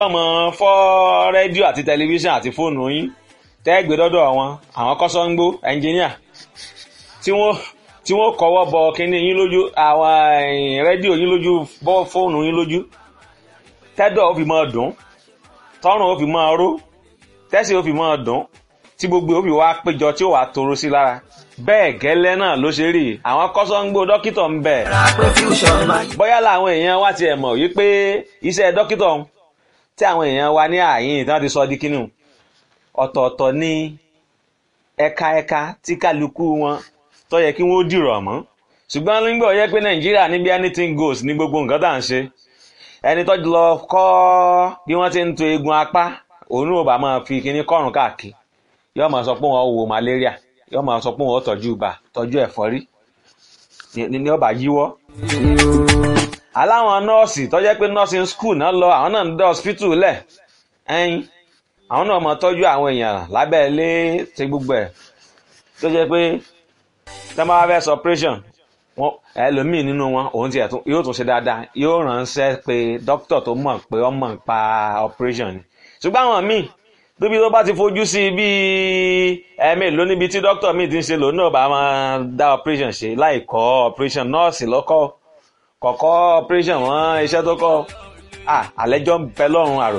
ọmọ fọ́ rédíò àti tẹlifíṣàn àti fóònù yín tẹ́gbẹ́ dọ́dọ̀ wọn àwọn kọ́sọ́ńgbó ẹnjìníà tí wọ́n tí wọ́n kọ́wọ́ bọ kínní yín lójú àwọn rédíò yín lójú bọ́ fóònù yín lójú tẹ́dọ̀ ó fi máa dùn tọ́rùn ó fi máa ró tẹ́sí ó fi máa dùn tí gbogbo ó fi wá péjọ tí ó wàá toro sí lára bẹ́ẹ̀ gẹ́lẹ́ náà ló ṣe rí àwọn kọ́sọ́ńgbó dókítà ń bẹ bóyá làwọn èèyàn wá tiẹ̀ mọ̀ wípé iṣẹ́ dókítà tí àwọn èèyàn wa ní àyín tí wọ́n ti sọ di kínú ọ̀tọ̀ọ̀tọ̀ ní ẹ̀ka ẹ̀ka tí kálukú wọn tó yẹ kí wọ́n dìrọ̀ mọ́ ṣùgbọ́n nígbà ó yẹ pé nàìjíríà níbi anything goes ní gbogbo nǹkan tá à ń ṣe ẹni tó lọ kọ́ bí wọ́n ti ń to eegun apá òun ò bá máa fi kíní kọ́rùn káàkiri yóò máa sọ pé wọ́n wo malaria yóò máa sọ pé wọ́n tọ́jú ibà tọ́jú ẹ̀fọ́rí ní ọba yíwọ́ aláwọn nọ́ọ̀sì tó jẹ́ pé nursing school náà lọ àwọn náà ń dá hospital lẹ̀ ẹ̀yìn àwọn náà máa tọ́jú àwọn èèyàn lábẹ́ ilé ti gbogbo ẹ̀ tó jẹ́ pé tẹ́ máa fẹ́ sọ operation wọn ẹlòmíì nínú wọn òun tiẹ̀ yóò tún ṣe dáadáa yóò ránṣẹ́ pé dókítà tó mọ̀ pé ó mọ̀ pa operation ni ṣùgbọ́n àwọn míì tóbi tó bá ti fojú sí bíi ẹ̀ẹ́mì ló níbi tí dókítà míì ti ń ṣe lòun náà bá máa dá operation ṣe láì kọ́ operation nọ́ọ̀sì lọ́kọ́ kọ̀kọ́ operation wọn iṣẹ́ tó kọ́ àlẹ́jọ́ ń bẹ lọ́rùn àrò